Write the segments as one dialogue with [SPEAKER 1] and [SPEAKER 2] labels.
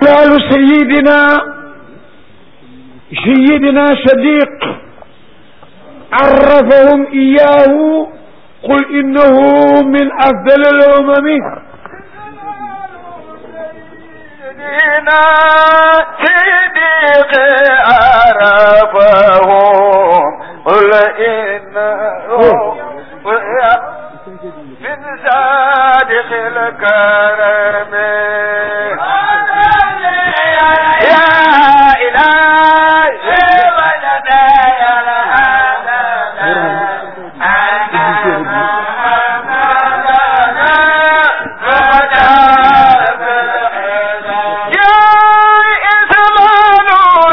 [SPEAKER 1] قال سيدنا سيدنا صديق عرفهم إياه قل إنه من أفضل الأمم
[SPEAKER 2] سيدنا صديق عرفهم قل إنه من صادق الكرم يا إلهي وجدنا يا يا إسلام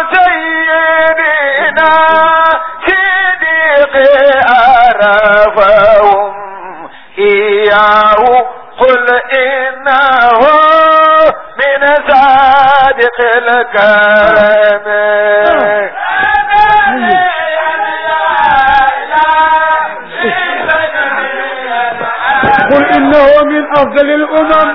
[SPEAKER 2] سيدنا صديق عرفهم إياه قل إنه من صادق الكرم
[SPEAKER 1] قل إنه من أفضل الأمم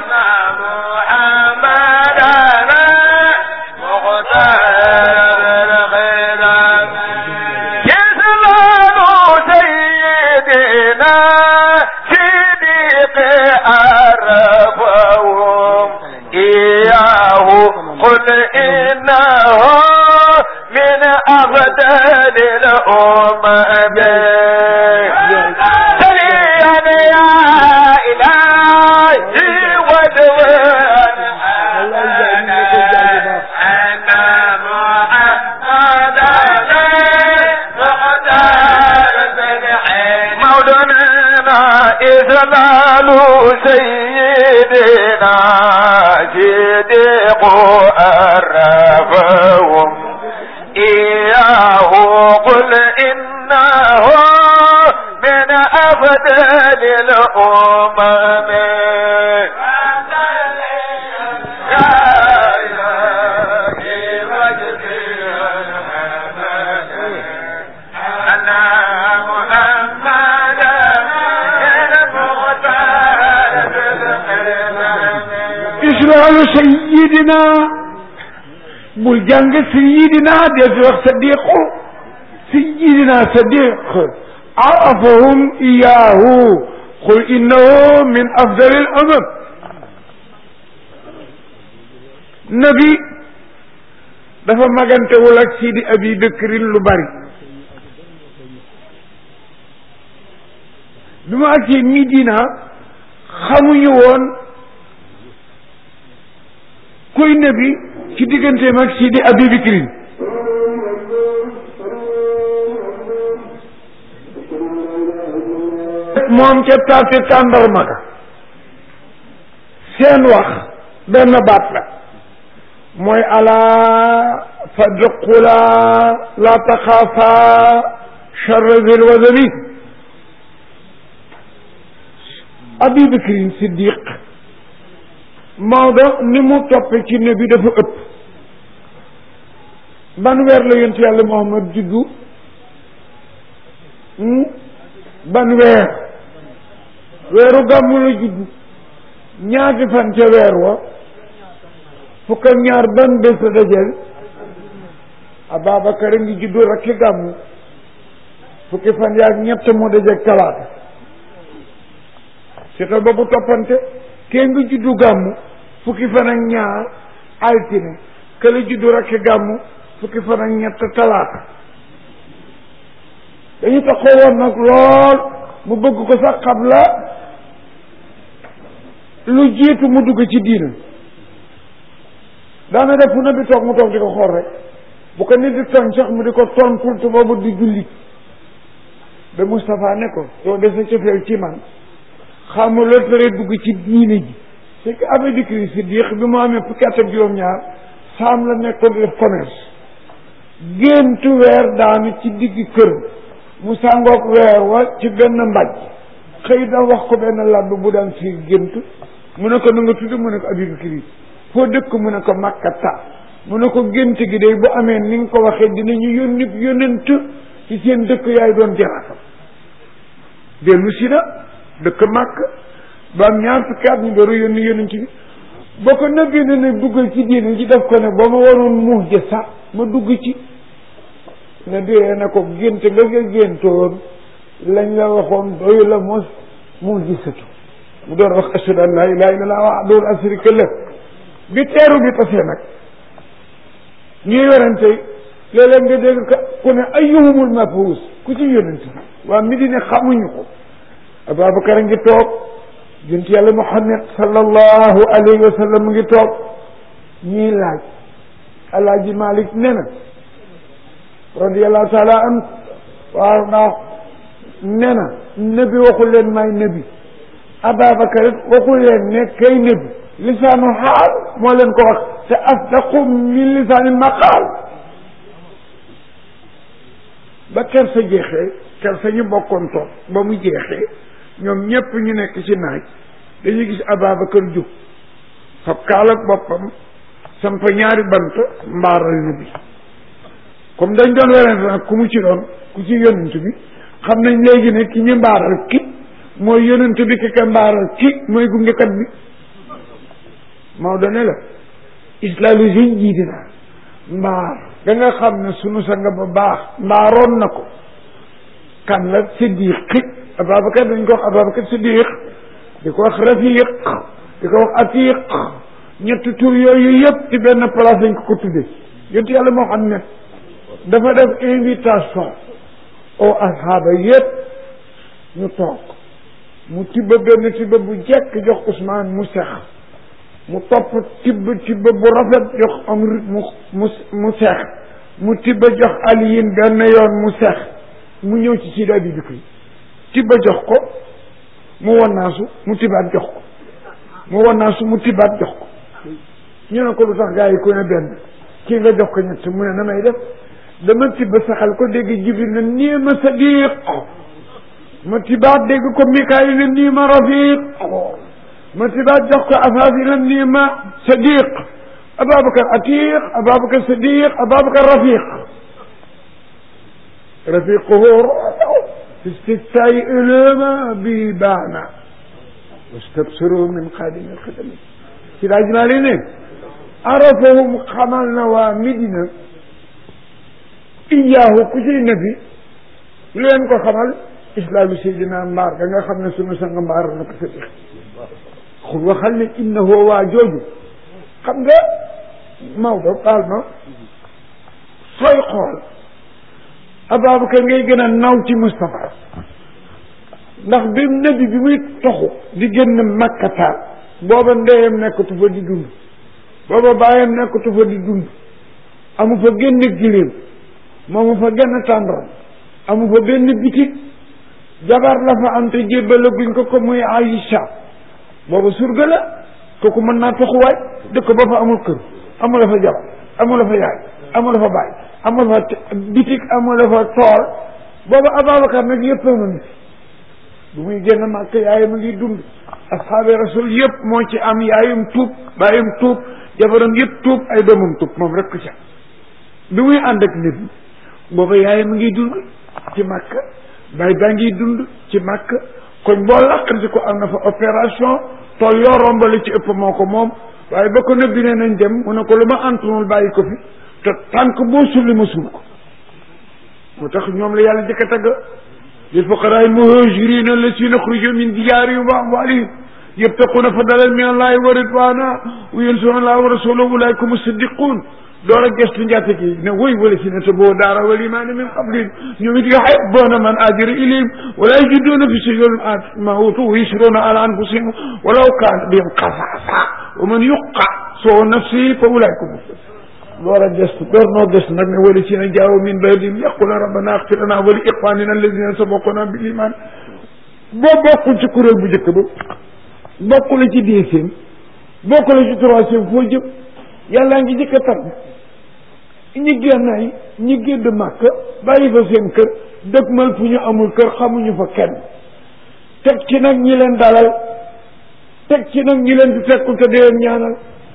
[SPEAKER 2] قل إنه من أفضل الأمم سريعا يا إلهي ودوان أنا مولانا إذلال سيدنا صديق أرفهم إياه قل إنه من أفضل الأمم يا إلهي وجدي أنا محمد المختار
[SPEAKER 1] إسرائيل سيدنا bul jàng sayidina dee fi wax sadiqu sayidina sadiq arafahum iyahu qul innahu min afdali al umam nabi dafa magantewul ak sidi abi bakrin lu bari bi mu agsee Midina xamuñu woon kuy nabi ci digganteem ak Sidi Abi Bakrin moom ca taati tàndarma ga seen wax benn baat la mooy alaa fadqula la taxaafa charra zil wazani Abi Bakrin Siddiq Maodo ni mu toppe ci ne bi dafa ëpp ban weer la yonent yàlla Muhammad juddu ban weer weeru gàmmu la juddu ñaati fan ca weer wa fukk ak ñaar ban bés la dajel Ababacar a ngi juddu rakki gàmmu fukki fan yaag ñett moo dajeeg talaata seetal boobu toppante kee nga juddu gàmmu fukki fan ak ñaar altine kële juddu rakki gàmmu fukki fan ak ñett talaata dañu taxoo woon nag lool mu bëgg ko sax xam la lu jiitu mu dugg ci diina daana def fu na bi toog mu toog di ko xool rek bu ko nit di tooñ sax mu di ko tontul te boobu di jullit ba Moustapha ne ko soo dese cofeel ci man xamu la tere dugg ci diine ji c'est que Abu Bakr Siddiq bi mu amee fukki at ak juróom-ñaar saam la nekkoon di def commerce géntu weer daanu ci digg kër mu sàngoog weer wa ci benn mbaj xëy da wax ko benn labb bu daan fi gént mu ne ko na nga tudd mu ne ko Abu Bakr foo dëkk mu ne ko Makkata mu ne ko gént gi day bu amee ni nga ko waxee dinañu yónni yónnent ci seen dëkk yaay doon jaraatam dellu si na dëkk màkk ba am ñaar fukki at ñu door a yónni yónnent bi boo ko nëbbee ne ne duggal ci diine ji def ko ne ba ma waroon muux ja sax ma dugg ci ne diree na ko gént nga nga géntoon lañ la waxoon doyu la mos muux ji satu mu doon wax ashhadu an laa ilaaha illallaah wahdahu laa shariika lahu bi teeru bi tasee nag ñuy werante léeg-léeg nga dégg ka ku ne ayyuhumul mab'uus ku ci yonent waa Medina xamuñu ko Ababacar a ngi toog jënt yàlla Muhammad sallallahu alayhi wa sallam mu ngi toog ñuy laaj alaaji Malik ne na radiyallahu taala an waaw ndax ne na nabi waxul leen may nabi Ababacar it waxul leen ne kay nabi lisaanu xaal moo leen ko wax te asdaqu min lisaani maqaal ba ker sa jeexee ker sa ñu bokkoon toog ba mu jeexee ñoom ñépp ñu nekk ci naaj dañuy gis Ababacar jub fab kaal ak boppam samp ñaari bant mbaaral na bi comme dañ doon werante nag ku mu ci doon ku ci yonent bi xam nañ léegi ne ki ñu mbaaral ki mooy yonent bi ki ka mbaaral ki mooy gungekat bi Maodo ne la islaalu seen jiiti naa mbaar da nga xam ne sunu sanga ba baax mbaaroon na ko kan la siddiq Ababacar dañ ko wax Ababacar siddiq di ko wax rafiq di ko wax atiq ñetti tur yooyu yëpp ci benn place dañ ko ko tuddee yonent yàlla moo xam ne dafa def invitation au asxaaba yëpp ñu toog mu tibba benn tibba bu jekk jox Ousmane mu sex mu topp tibb tibb bu rafet jox Amr mu mu mu sex mu tibb jox Aliyin benn yoon mu sex mu ñëw ci Sidi Abi Bakri tibb jox ko mu wannaasu mu tibaat jox ko mu wannaasu mu tibaat jox ko ñu ne ko lu tax gaa yi ku ne benn kii nga jox ko ñett mu ne na may def dama tibb saxal ko dégg Jibril ne nii ma sadiq ma tibaat dégg ko Mikaayil ne nii ma rafiq ma tibaat jox ko afaafi ne nii ma sadiq Ababacar atiq Ababacar sadiq Ababacar rafiq rafiquhu fi istiftaai ulama bi baana wastabsiru min xaadimi xidami si daaj maa li ne arafahum xamal na waa Medina iyaahu ku ciy nabi lu leen ko xamal islaamu seydina mbaar da nga xam ne sunu sang mbaar na ko sadiq xul waxal ne innahu waa jooju xam nga Maodo baal ma sooy xool Ababacar ngay gën a naw ci Moustapha ndax bi nabi bi muy toxu di génn makkataal booba ndeyam nekkatu fa di dund booba baayam nekkatu fa di dund amu fa génn giléem moomu fa genn tàndoon amu fa benn bitig jabar la fa am te jébbale guñ ko ko muy Aïcha booba surga la kooku mën naa toxuwaay dëkk ba fa amul kër amul la fa jabar amul la fa yaay amul la fa baay amul fa bitig amul la fa tool booba Ababacar nag yëpp a ngi bu muy génn màkk yaayam a ngi dund asxaabi rasul yëpp moo ci am yaayam tuub baayam tuub jabaram yëpp tuub ay doomam tuub moom rek ko ca bi muy ànd ak nit ñi booba yaayam a ngi dund ci màkk baay baa ngi dund ci màkk kon boo làqati ko am na fa opération tool yoo rombale ci ëpp moo ko moom waaye ba ko nëbbi ne nañ dem mu ne ko lu ma antunul bàyyi ko fi te tànk boo sulli ma suul ko moo tax ñoom la yàlla jëkk a tagg lil fuqaraa al muhaajiriina allazina uxrijuu min diyaarihim wa amwaalihim yabtaquuna fadlan min allahi wa ridwaana wa yansuruuna allaha wa rasuulahu ulaa'ika humu siddiquun door a gestu njaate gi ne woy wala si ne te boo daara wal imaani min qablihim ñoom it yuhibbuuna man haajara ilayhim wa laa yajiduuna fi suduurihim maa uutuu wa yu'siruuna alaa anfusihim wa law kaana bihim xasaasa wa man yuuqa shuhha nafsihi fa ulaa'ika humu muflihuun door a gestu door noo gestu nag ne wala si ne jaawu min ba'dihim yaquuluuna rabbanaa ighfir lanaa wa li ixwaanina allaziina sabaquunaa bil iimaan boo bokkul ci kuréel bu njëkk ba bokkul ci deuxième bokkul ci troisième foo jëm yàllaa ngi jëkk a tàgg ñi génnaay ñi gédd màkk bàyyi fa seen kër dëgmal fu ñu amul kër xamuñu fa kenn teg ci nag ñi leen dalal teg ci nag ñi leen di fekkul te di leen ñaanal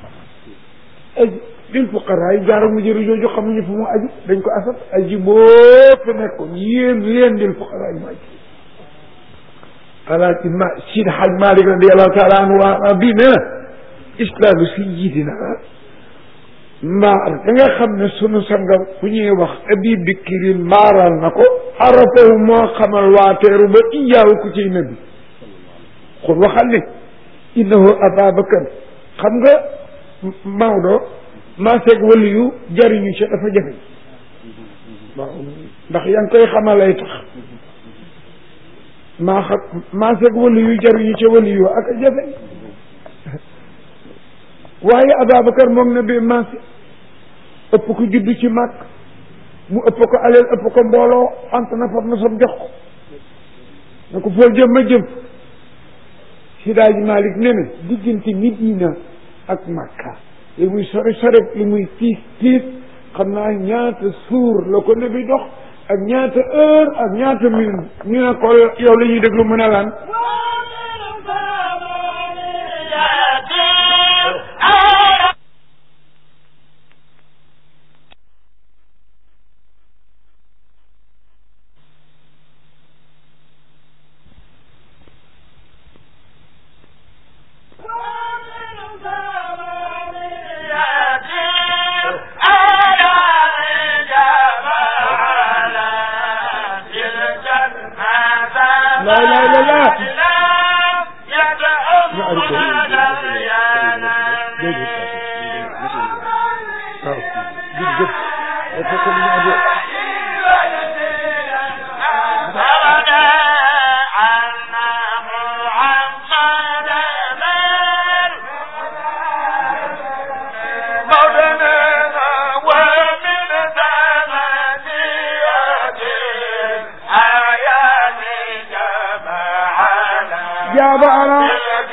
[SPEAKER 1] lil fuqaraa yi jaara mu jëri jooju xamuñu fu mu aju dañ ko asat aji boo fa nekkoon yéen leen lil fuqaraa yi mu aju alaaji ma Sidi Haj Malik radiallahu taala anhu waa bii nee na islaamu sayyidina maar da nga xam ne sunu sanga bu ñuy wax abi bikri maaral na ko arafahu moo xamal waateeru ba iyaawu ku ciy nabi xul waxal ne innahu ababakar xam nga Maodo maaseeg wali yu jariñu ci dafa jafe waaw ndax yaa ngi koy xamalay tax maa xam maaseeg wali yu jariñu ci wali yu ak a jafe waaye Ababacar moom na bi maase ëpp ko juddu ci mag mu ëpp ko aleel ëpp ko mbooloo ant na fab na sab jox ko na ko foo jëm ma jëm Sidaaji Malick ne na diggante Medina ak Makka li muy sori sori li muy tiis tiis xam naa ñaata suur la ko nebi dox ak ñaata heure ak ñaata minute ñu ne ko yow la ñuy déglu mu ne lan لا لا لا لا جاب على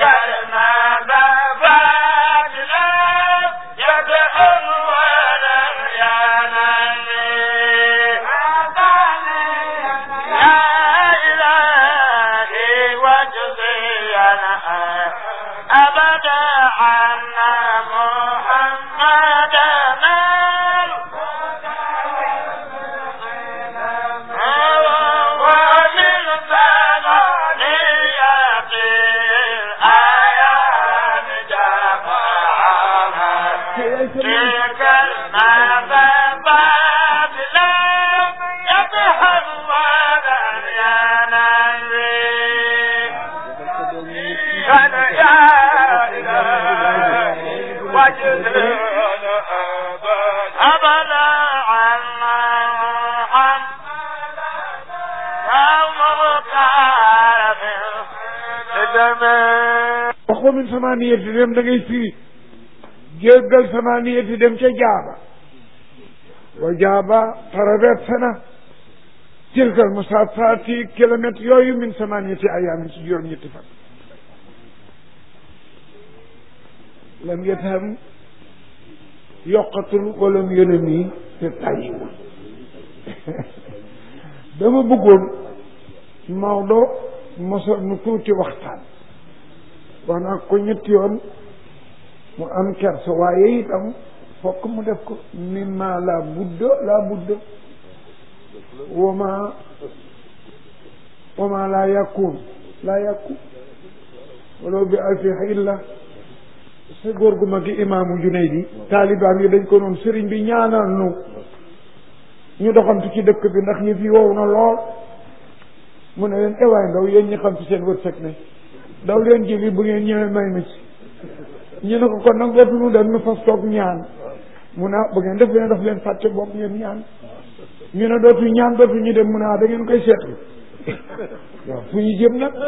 [SPEAKER 1] waxoo min samaniyati dem da ngay firi jéggal samaniyati dem ca jaaba wa jaaba traversé na tilkal musafaati kilomètre yooyu min samaniyati ayaamin ci juróom ñetti fan lam yetam yokkatul wala mu yële nii te tàyyiwul dama bëggoon Maodo mosal nu tuuti waxtaan wax naa ko ñetti yoon mu am kersa waaye itam fokk mu def ko mimma la budda la budda wama wama la yakun la yakun walaw bi alfi illa sa góor gu mag gi imaamu Junaydi taalibaan yi dañ ko noonu sëriñ bi ñaanal nu ñu doxantu ci dëkk bi ndax yëf yi wow na lool mu ne leen ewaay ndaw yéen ñi xam ci seen wërsëg ne daw leen jëli bu ngeen ñëwee may ma ci ñu ne ko kon nag dootuñu dem nu fas toog ñaan mu ne bu ngeen def leen daf leen fàtte bopp ngeen ñaan ñu ne dootu ñaan dootu ñu dem mu ne da ngeen koy seetlu waaw fu ñu jëm nag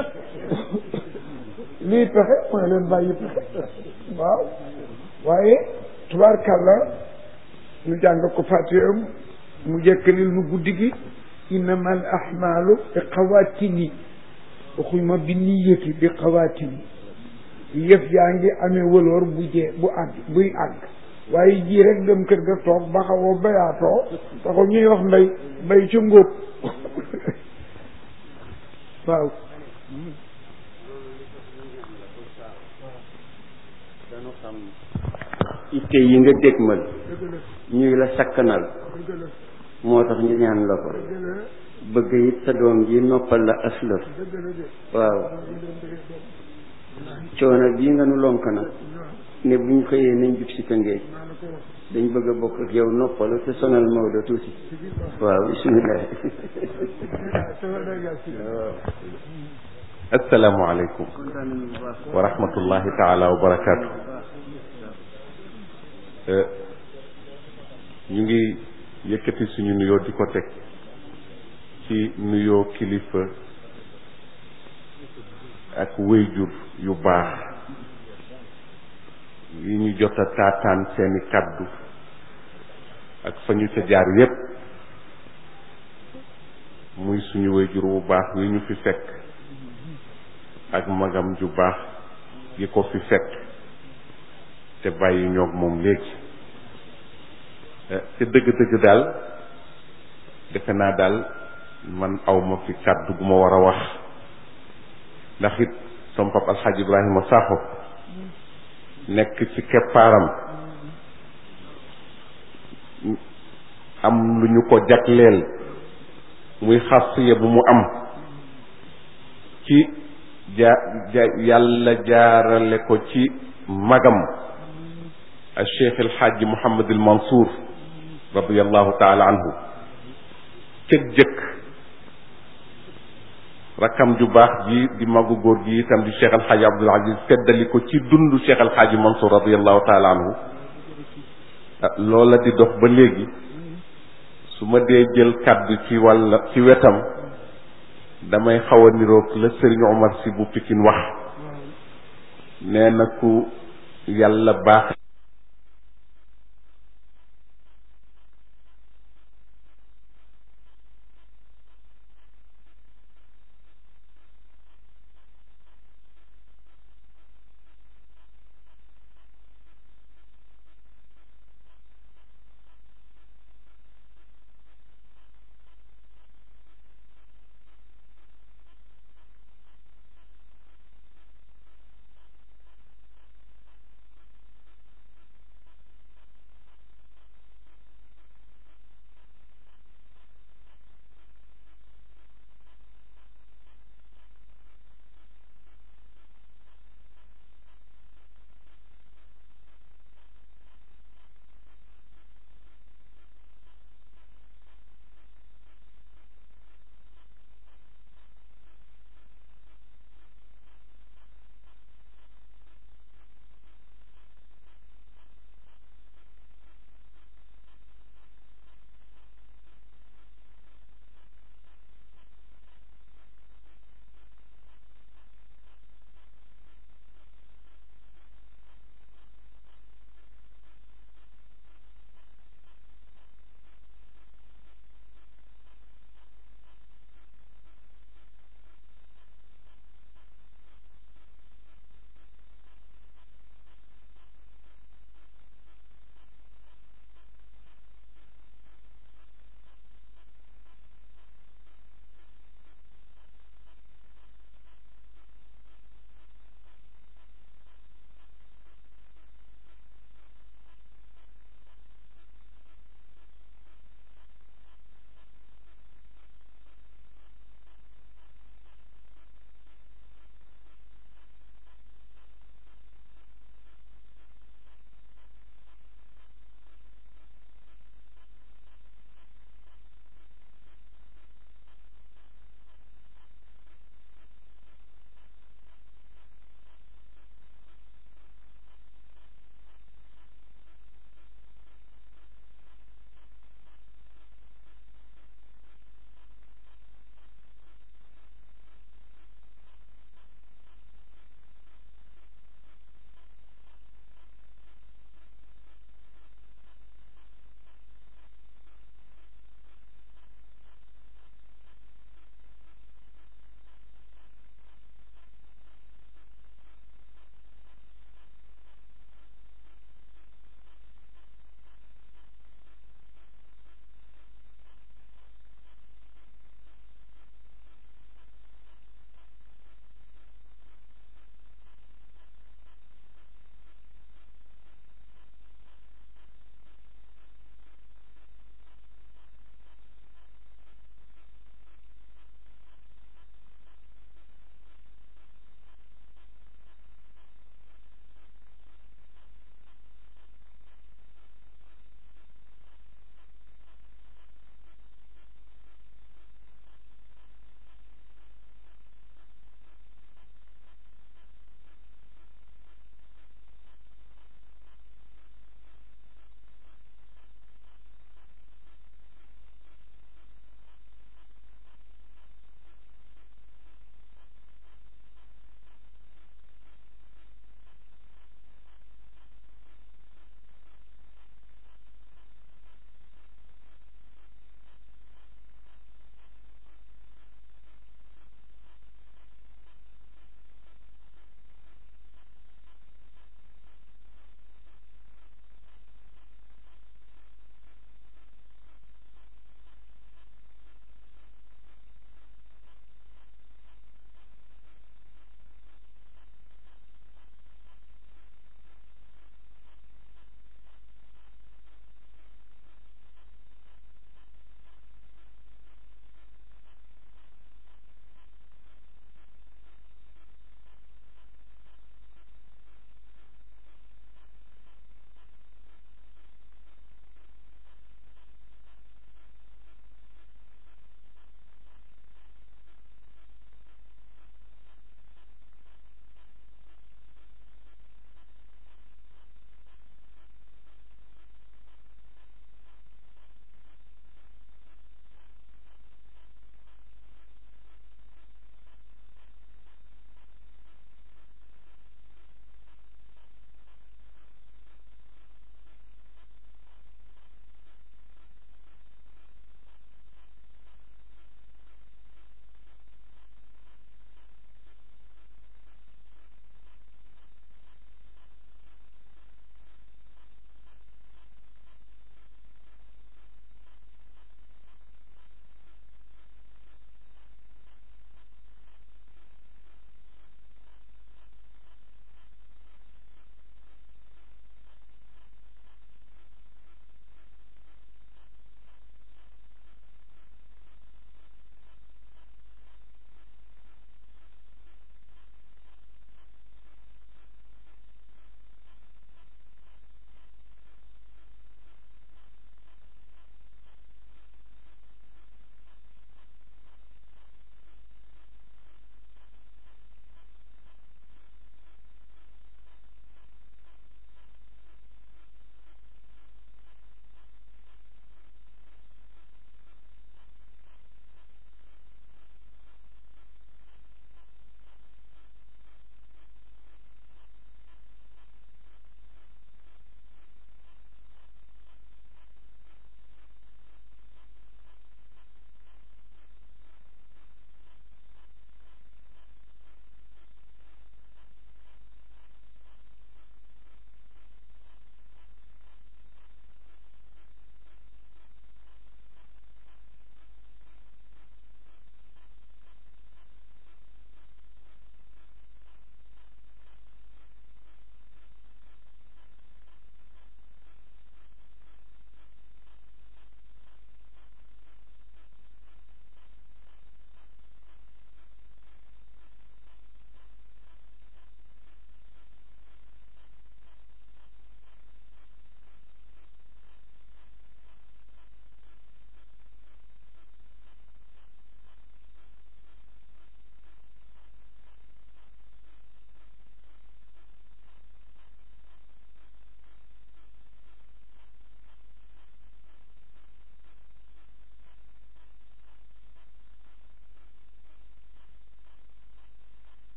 [SPEAKER 1] lii pexe mu ne leen bàyyi pexe waaw waaye tubaarkàlla ñu jàng ko fàttewam mu jekkalil nu guddi gi innama al ahmalu bi xawaatini waxuñ ma bi niyati bi xawaatini yëf yaa ngi amee wëloor bu jee bu àgg buy àgg waaye ji rek dem kër ga toog ba xawoo bayaatoo taxul ñuy wax mbay mbay ca ngóob waaw
[SPEAKER 3] dañu xam itte yi nga dégmal ñuy la sakkanal moo tax ñu ñaan la ko bëgg it sa doom ji noppal la aslëf waaw coono bii nga nu lonk nag ne bu ñu xëyee nañ jub si tëngee dañ bëgg a bokk ak yow noppalu te sonal Maodo tuuti waaw bisimilah
[SPEAKER 4] asalaamaaleykum wa rahmatullahi taala wa barakaatu ñu ngi yëkkati suñu nuyoo di ko teg ci nuyoo kilifa ak wéyjur yu baax yi ñu jot a taataan seeni kàddu ak fa ñu ca jaar yépp muy suñu wéyjur bu baax yi ñu fi fekk ak magam ju baax yi ko fi fekk te bàyyi ñoog moom léegi te dëgg-dëgg daal defe naa daal man awma fi kàddu gu ma war a wax ndax it sama pap alxaaj ibrahima saaxo nekk ci keppaaram am lu ñu ko jagleel muy xasiya bu mu am ci ja ja yàlla jaarale ko ci magam al cheikh al xaaji Mouhamad al Mansour radiallahu taala anhu cëg jëkk rakkam ju baax ji di magu góor gi itam di cheikh al xaaji Abdul Aziz feddali ko ci dundu cheikh al xaaji Mansour radiallahu taala anhu loola di dox ba léegi su ma dee jël kàddu ci wàlla ci wetam damay xaw a niroog la sëriñ Omar si bu Pikin wax nee na ku yàlla baax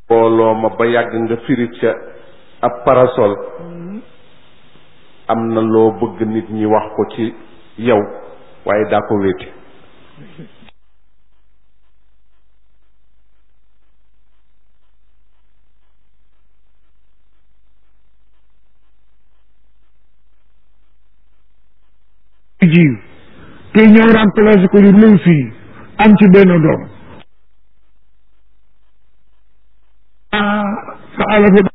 [SPEAKER 4] booloo ma ba yàgg nga firi ca ab parasol am na loo bëgg nit ñi wax ko ci yow waaye daa ko wéete
[SPEAKER 1] jiw te ñëw remplacé ko yu lëw fii am ci benn doom sa ala fi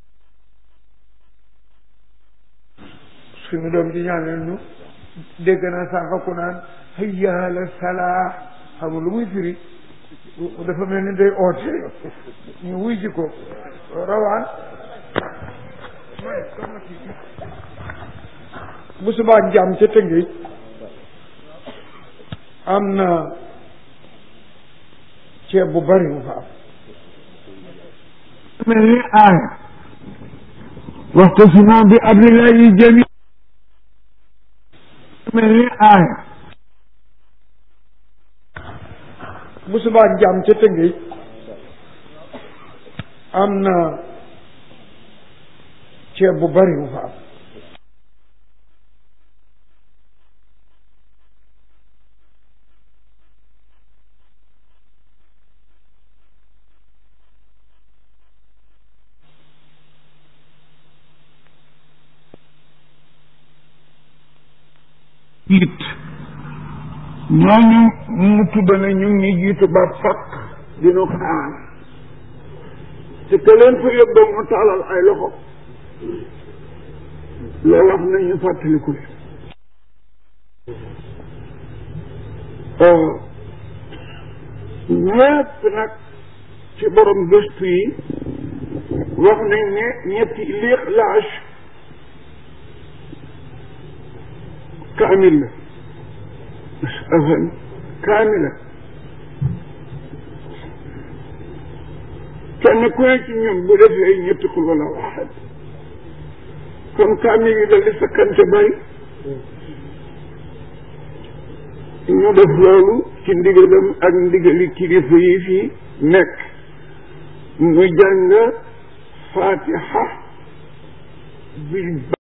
[SPEAKER 1] suñu doom ji ñaanal ñu dégg naa sànq ku naan hayya ala salaa xamul lu muy firi dafa mel ni day oote ñu wuy ji ko rawaan bu subaa njaam ca tëngéej am na ceeb bu bari mu fa am mel ni aaya waxtu si moom bi abdillahi jami mel ni aaya bu subaa njaam ca tëngéej am na ceeb bu bari mu fa am jiit ñooñu mu tudd na ñu ngi jiitu ba fakk dina xaar te te leen fa yóbbu mu taalal ay loxo loolu wax nañu fàttaliku ñëpp nag ci borom gëstu yi wax nañ ne ñetti liix laaj kaamil la afan kaamila kenn ku ne ci ñun bu defee ñetti xul wala waxat comme kaamil yi dal di sakkante bari ñu def loolu ci ndigalam ak ndigali kilifa yi fii nekk mu jàng fatiha bi